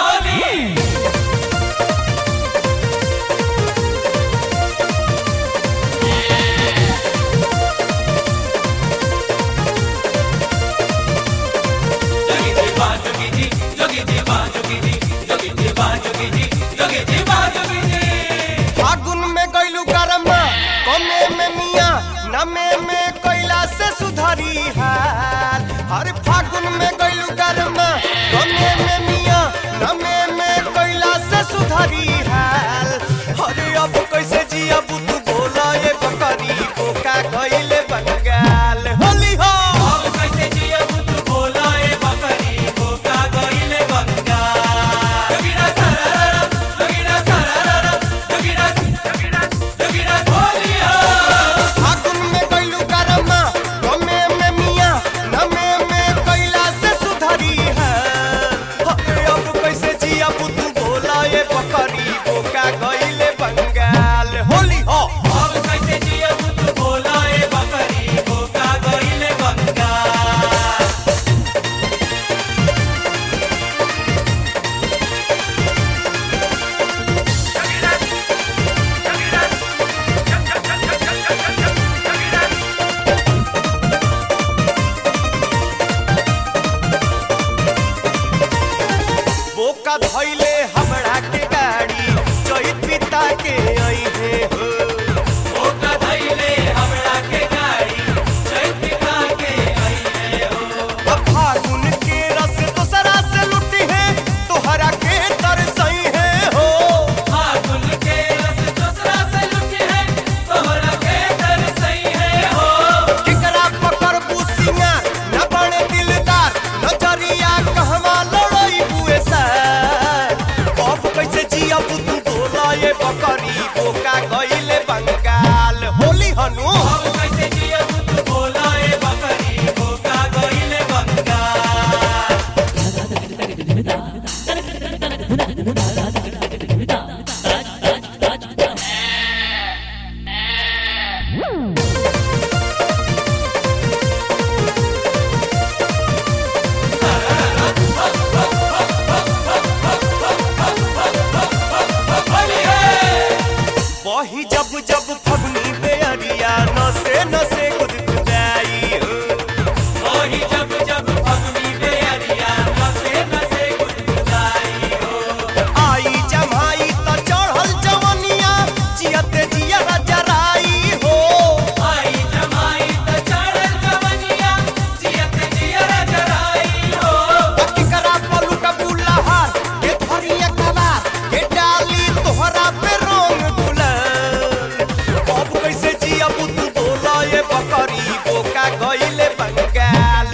फागुन में गइलू गरमा कमे में मिया नमे में कोयला से सुधरी हाल हर फागुन में गइलू गरमा कमे में मिया नमे में कोयला से सुधरी हाल अरे अब कैसे जिया तू बोला ये बकरी बोका गइले बंगाल होली हो फागुन में गइलू गरमा कमे में मिया नमे में कोयला से सुधरी हाल अरे अब कैसे जिया तू बोला ये बकरी बोका गइले बंगाल होली हो बोका धैले हमरा के गाड़ी जई पिता के आई हे हो अब फागुन के रस दूसरा से लुटी है तोहरा के तरसई है हो केकरा पकड़ बुसिया न बने दिलदार नजरिया कहवा लड़ई बुए सर अब कैसे जिया तू बोला ये बकरी बोका गइले बंगाल होली हनु वही जब जब फगनी बेअरिया नसे नसे गुदगुदाई हो आई जमाई त चढ़ल जवनिया जियते जिया जराई हो केकरा पलू का बुल्हार के धरिया कबार के डाली तोहरा पे रंग गुलाल अब कैसे जिया तू बोला ये बकरी बोका गइले बंगाल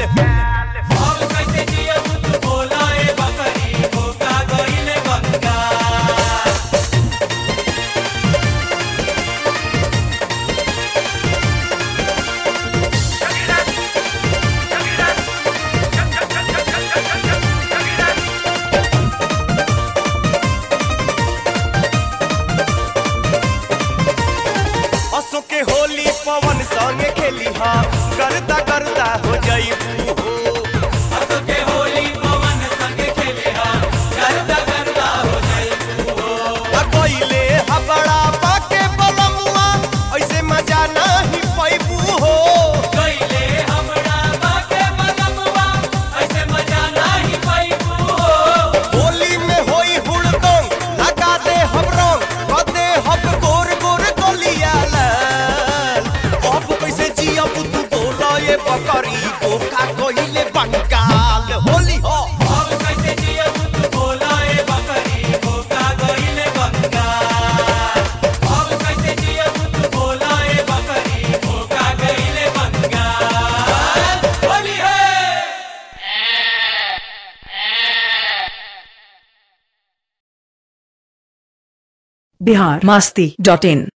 असो के होली पवन संगे खेली हा करदा करदा हो जाइबू हो आ कइले हबड़ा पाके बलमुआ ऐसे मजा नहीं पैबू हो होली में होई हुड़दंग लगा दे हम रंग कदे हम गोर गोर गलिया लाल अब कैसे जिया तू बोला ये बकरी बोका कइले बंगाल होली हो बिहार मास्ती डॉट इन